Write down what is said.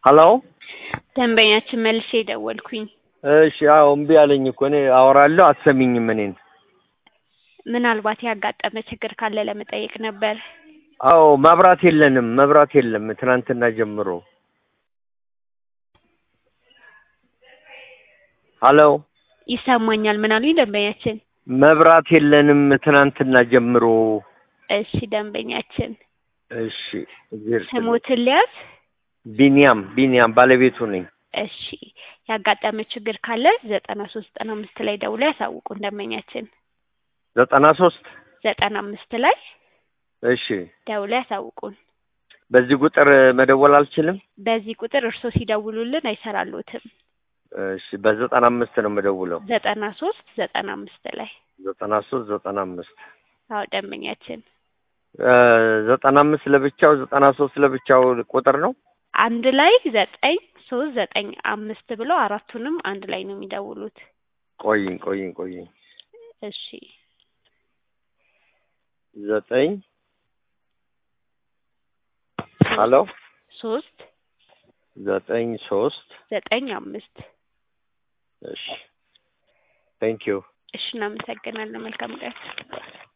ሀሎ ደንበኛችን መልሼ ደወልኩኝ። እሺ አዎ እምቢ አለኝ እኮ እኔ አወራለሁ አትሰሚኝም እኔን ምናልባት ያጋጠመ ችግር ካለ ለመጠየቅ ነበር። አዎ መብራት የለንም መብራት የለም ትናንትና ጀምሮ ሀሎ ይሰማኛል። ምን አሉኝ ደንበኛችን? መብራት የለንም ትናንትና ጀምሮ እሺ ደንበኛችን እሺ እግዜር ይስጥልኝ። ስሞትን ሊያዝ ቢኒያም ቢኒያም ባለቤቱ ነኝ እሺ ያጋጠመ ችግር ካለ ዘጠና ሶስት ዘጠና አምስት ላይ ደውሎ ያሳውቁን ደንበኛችን ዘጠና ሶስት ዘጠና አምስት ላይ እሺ ደውሎ ያሳውቁን። በዚህ ቁጥር መደወል አልችልም በዚህ ቁጥር እርስዎ ሲደውሉልን አይሰራሉትም። እሺ በዘጠና አምስት ነው የምደውለው ዘጠና ሶስት ዘጠና አምስት ላይ ዘጠና ሶስት ዘጠና አምስት አዎ ደንበኛችን ዘጠና አምስት ለብቻው ዘጠና ሶስት ለብቻው ቁጥር ነው አንድ ላይ ዘጠኝ ሶስት ዘጠኝ አምስት ብለው አራቱንም አንድ ላይ ነው የሚደውሉት። ቆይኝ ቆይኝ ቆይኝ እሺ ዘጠኝ ሀሎ ሶስት ዘጠኝ ሶስት ዘጠኝ አምስት እሺ ቴንክ ዩ እሺ እናመሰግናለን። መልካም ቀን